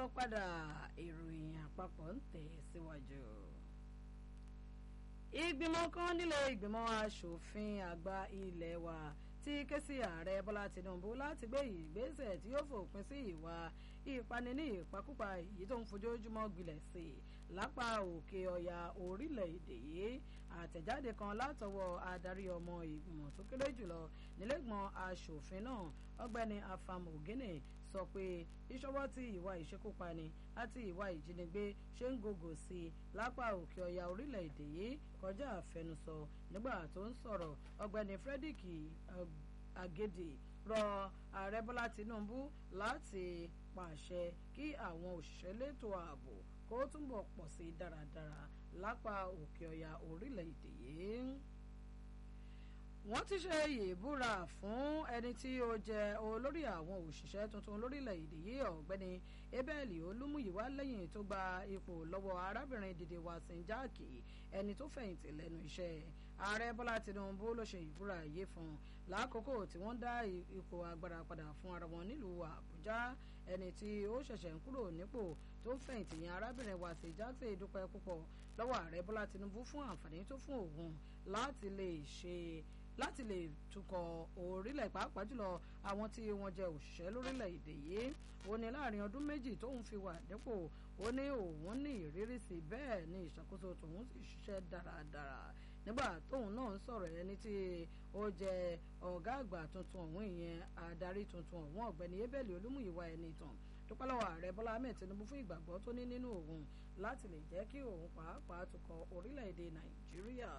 káàbọ̀ padà ìròyìn àpapọ̀ ń tẹ̀ síwájú. ìgbìmọ̀ kan nílé ìgbìmọ̀ asòfin àgbà ilé wa ti ké sí ààrẹ bọ́lá tinubu láti gbé ìgbésẹ̀ tí yóò fòpin sí ìwà ìpani ní ìpakúpa èyí tó ń fojoojúmọ́ gbilẹ̀ sí i lápá òkè ọ̀yà orílẹ̀-èdè yìí àtẹ̀jáde kan látọwọ́ adarí ọmọ ìgbìmọ̀ tó kéré jùlọ nílẹ̀gbọ̀n asòfin náà ọgbẹ́ni afam ogene sọ pé ìṣọwọ́ tí ìwà ìṣekúpani àti ìwà ìjínigbé ṣe ń gògò sí i lápá òkè ọ̀yà orílẹ̀-èdè yìí kọjá àfẹnusọ nígbà tó ń sọ̀rọ̀ ọgbẹ́ni frederick agede rọ ààrẹ bọ́lá tinubu láti pàṣẹ kí àwọn òṣìṣẹ́ létò ààbò kó túnbọ̀ pọ̀ sí dáradára lápá òkè ọ̀yà orílẹ̀-èdè yìí wọ́n ti ṣe ìbúra fún ẹni tí ó jẹ́ olórí àwọn òṣìṣẹ́ tuntun lórílẹ̀‐èdè yìí ọ̀gbẹ́ni abel olúmúyíwá lẹ́yìn tó gba ipò lọ́wọ́ arábìnrin dìde wàsín jáàkì ẹni tó fẹ̀yìntì lẹ́nu iṣẹ́ ààrẹ bọ́lá tinubu ló ṣe ìbúra yìí fún lákòókò tí wọ́n dá ipò agbára padà fún ara wọn nílùú àbújá ẹni tí ó ṣẹ̀ṣẹ̀ ń kúrò nípò tó fẹ̀yìntì yẹn arábìnrin wàsín jáàkì dúpẹ́ púpọ̀ lọ́wọ́ ààrẹ bọ́lá tinubu fún àǹfààní tó fún òun láti lè ṣe láti lè tukọ̀ orílẹ̀ pàápàá jùlọ àwọn tí wọ́n jẹ́ òṣìṣẹ́ lórílẹ̀‐èdè yìí ó ní láàrin ọdún méjì tóun fi wà dípò ó ní òun ní ìrírí sí bẹ́ẹ̀ ní ìṣàkóso tòun sì ṣiṣẹ́ dáradára nígbà tóun náà ń sọ̀rọ̀ ẹni tí ó jẹ́ ọ̀gá àgbà tuntun ọ̀hún ìyẹn adarí tuntun ọ̀hún ọ̀gbẹ́ni ebele olúmúyíwá ẹni tàn dúpẹ́ lọ́wọ́ ààrẹ bọ́lá ahmed tinubu fún ìgbàgbọ́ tó ní nínú òun láti lè jẹ́ kí òun pàápàá tukọ̀ orílẹ̀-èdè nàìjíríà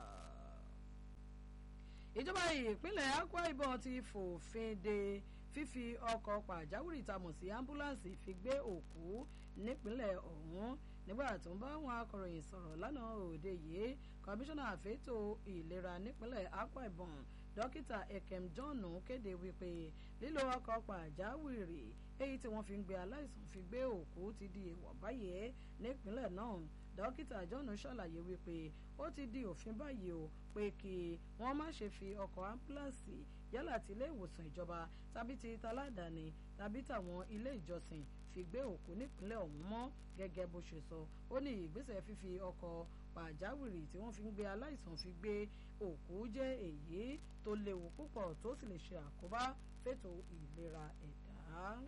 ìjọba ìpínlẹ̀ akwa ibom ti fòfin de fífi ọkọ̀ pàjáwìrì tamọ̀ sí ambulance fi gbé òkú nípínlẹ̀ ọ̀hún nígbà tó ń bá àwọn akọ̀ròyìn sọ̀rọ̀ lánàá òde yìí kọmíṣánná àfẹ́tò ìlera nípínlẹ̀ akwa ibom dókítà ekem john kéde wípé lílo ọkọ̀ pàjáwìrì èyí tí wọ́n fi ń gbé aláìsàn fi gbé òkú ti di èèwọ̀ báyìí nípínlẹ̀ náà dókítà john ṣàlàyé wípé ó ti di òfin báyìí o pé kí wọ́n má ṣe fi ọkọ̀ ambulance yálà ti ilé ìwòsàn ìjọba tàbí ti taládàáni tàbí tàwọn ilé ìjọsìn fi gbé òkú nípínlẹ̀ ọ̀hún mọ́ gẹ́gẹ́ bó ṣe sọ ó ní ìgbésẹ̀ fífi ọkọ̀ pàjáwìrì tí wọ́n fi ń gbé aláìsàn fi gbé òkú jẹ́ èyí tó léwu púpọ̀ tó sì lè ṣe àkóbá fètò ìlera ẹ̀dá.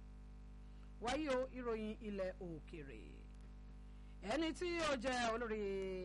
wáyé o ìròyìn ilẹ̀ òkèrè ẹni tí ó jẹ́ olórí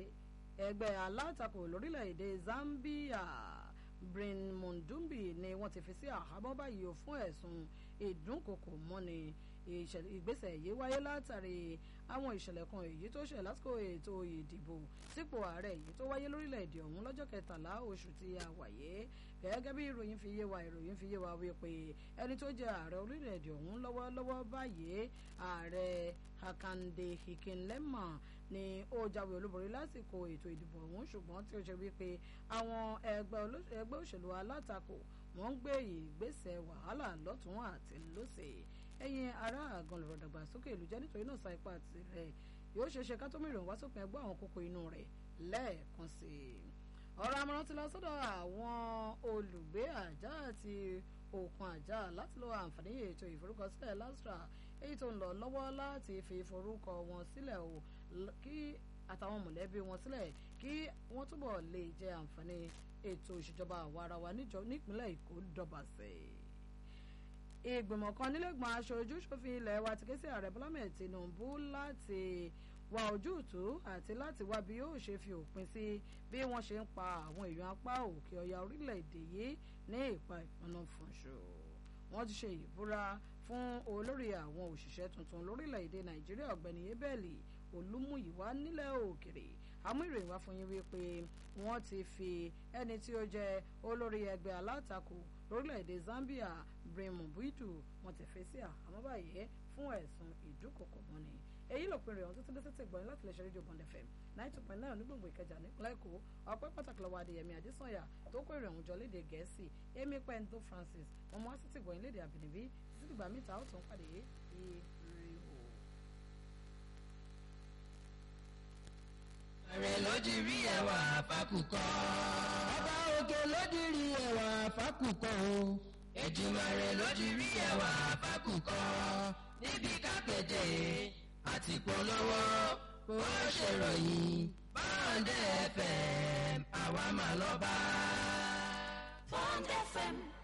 ẹgbẹ́ alátakò lórílẹ̀‐èdè Zambia Brin Mundumbi ni wọ́n ti fi sí àhámọ́ báyìí o fún ẹ̀sùn ìdúnkokò mọ́ni ìgbésẹ̀ yìí wáyé látàrí àwọn ìṣẹ̀lẹ̀ kan èyí tó ṣẹ̀ lásìkò ètò ìdìbò sípò ààrẹ èyí tó wáyé lórílẹ̀‐èdè ọ̀hún lọ́jọ́ kẹtàlá oṣù tí a wáyé gẹ́gẹ́ bí ìròyìn fi yé wa ìròyìn fi yé wa wípé ẹni tó jẹ́ ààrẹ orílẹ̀‐èdè ọ̀hún lọ́wọ́lọ́wọ́ báyìí ààrẹ Hakande Hikinlema ni ó jáwé olúborí lásìkò ètò ìdìbò ọ̀hún ṣùgbọ́n tí ó ṣe wípé àwọn ẹgbẹ́ òṣèlú alátakò wọ́n ń gbé ìgbésẹ̀ wàhálà lọ́tún àti lọ́sẹ̀ ẹ̀yin ará àgàn lọ̀rọ̀ dàgbàsókè ìlú jẹ́ nítorí náà sa ipá tirẹ̀ yóò ṣe ṣe ká tó mìíràn wá sópin ẹgbẹ́ àwọn kókó inú rẹ̀ lẹ́ẹ̀kan sí i ọ̀rọ̀ àmọ̀ràn ti lọ sọ́dọ̀ àwọn olùgbé àjà àti òkun àjà láti lo àǹfààní ètò ìforúkọsílẹ̀ lastra èyí tó ń lọ lọ́wọ́ láti fi forúkọ wọn sílẹ̀ o kí àtàwọn mọ̀lẹ́bí wọn sílẹ̀ kí wọ́n túbọ̀ lè jẹ àǹfààní ètò ìṣèjọba àwa ara wa nípínlẹ̀ èkó dọ̀bàṣẹ́ ìgbìmọ̀ kan nílẹ̀gbọ̀n aṣojú ṣòfin ilẹ̀ wa ti ké sí ààrẹ bọ́lá mẹ́ẹ̀ tinubu láti wá ojútùú àti láti wá bí yóò ṣe fi òpin sí bí wọ́n ṣe ń pa àwọn èèyàn apá òkè ọya orílẹ̀-èdè yìí ní ìpa ìpinnu fúnṣọ wọ́n ti ṣe ìbúra fún olórí àwọn òṣìṣẹ́ tuntun lórílẹ̀-èdè nàìjíríà ọ̀gbẹ́ni ebeli olúmúyíwá nílẹ̀ òkèrè àmú ìròyìn wá fún yín wípé wọ́n ti fi ẹni tí ó jẹ́ olórí ẹgbẹ́ alátakò lórílẹ̀‐èdè Zambia Bremo Buidu wọ́n ti fi sí àhámọ́ báyìí fún ẹ̀sùn ìdúkokò mọ́ni èyí ló pinnu ìrọ̀rùn títí títí gbọ̀nyìn láti lè ṣe rédíò Bond FM nine two point nine onígbòǹgbò Ìkẹjà nípínlẹ̀ Èkó ọpẹ́ pàtàkì lọ́wọ́ Adéyẹmí Adésànyà tó kó ìròyìn jọ léde Gẹ̀ẹ́sì Amy Pendo Francis ọmọ wa sì ti gbọ̀nyìn léde àbínibí títí dìgbà mítà ó tún pàdé ìrìhò. Ààrẹ ló di rí ẹwà fákùkọ. Ọba òkè ló di rí ẹwà fákùkọ o. Èjìmàrè ló di rí ẹwà fákùkọ. Níbi kápẹ́tẹ̀ àti polówó kó ṣèròyìn Bond FM àwa máa lọ bá. Bond FM